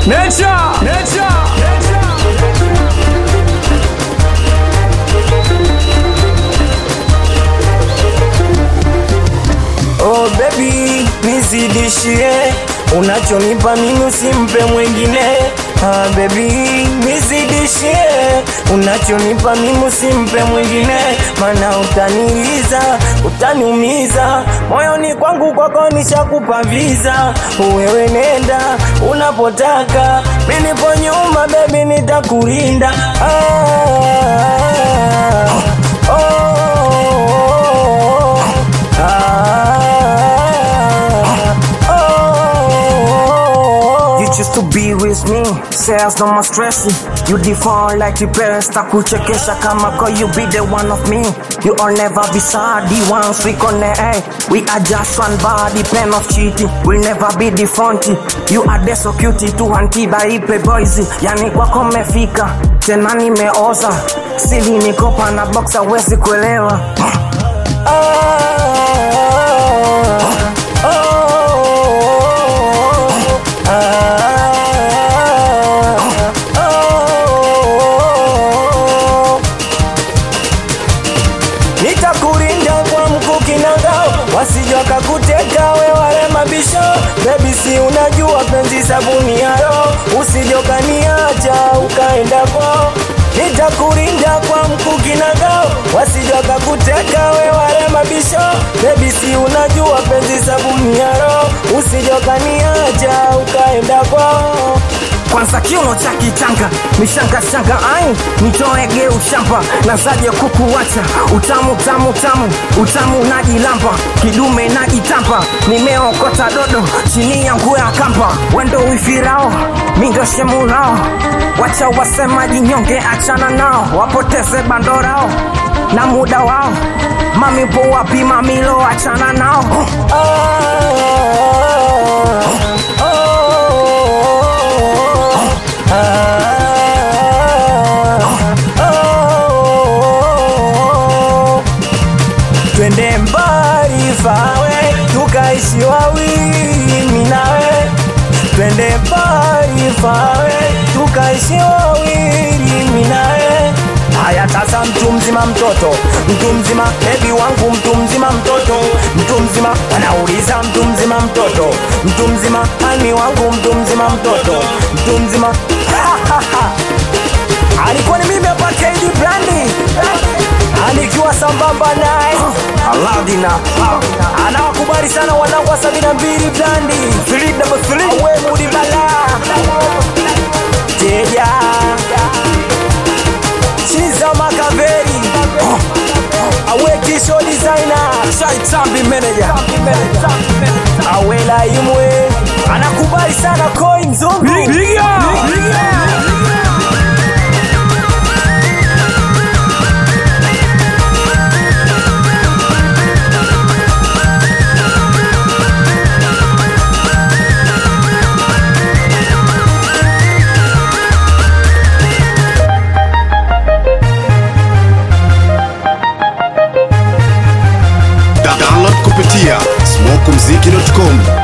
Nature, nature, Oh baby, nizidishie unachonipa mimi usimpe mwingine. Ah baby, nizidishie unachonipa mimi usimpe mwingine, maana utaniliza, utaniumiza moyoni kwangu, kwako nishakupa visa. Wewe nenda unapotaka, mimi nipo nyuma baby, nitakulinda ah, oh, You choose to be with me, says no more stressing. You define like the parents, takuchekesha kama ko you be the one of me. You all never be sad, the ones we connect. We are just one body, pen of cheating. We'll never be the fronty. You are the so cute to antiba ipe boys. Yani kwako mefika, tena nimeoza. Sili nikopa na boxa wezi kuelewa. nitakulinda kwa mkuki na ngao, wasije wakakuteka we wale mabisho. Baby, si unajua penzi sabuni ya roho, usije ukaniacha ukaenda kwao. Nitakulinda kwa mkuki na ngao, wasije wakakuteka we wale mabisho. Baby, si unajua penzi sabuni ya roho, usije ukaniacha ukaenda kwao kwanza kiuno cha kitanga mishanga shanga ai nitoege ushamba nazaje kukuwacha utamu tamu tamu utamu najilamba kidume najitamba nimeokota dodo chini ya nguo ya kamba wendo wifirao mindo shemurao wacha wasemaji nyonge achana nao wapoteze bandorao na muda wao mami po wapi mamilo achana nao twende mbali fawe tukaishi wawili mimi nawe twende mbali fawe tukaishi wawili mimi nawe haya sasa mtu mzima mtoto mtu mzima bebi wangu mtu mzima mtoto mtu mzima anauliza mtu mzima mtoto mtu mzima ani wangu mtu mzima mtoto mtu mzima alikuwa ni mimi hapa KD Brandi anikiwa sambamba naye Aladina anawakubali sana wanangu wa sabini na mbili Brandi Philip double three we mudi bala Teja Chiza Makaveri awe kisho designer Shaitambi manager awela imwe anakubali sana coin zungu Piga! Piga! Da- download kupitia smokumziki.com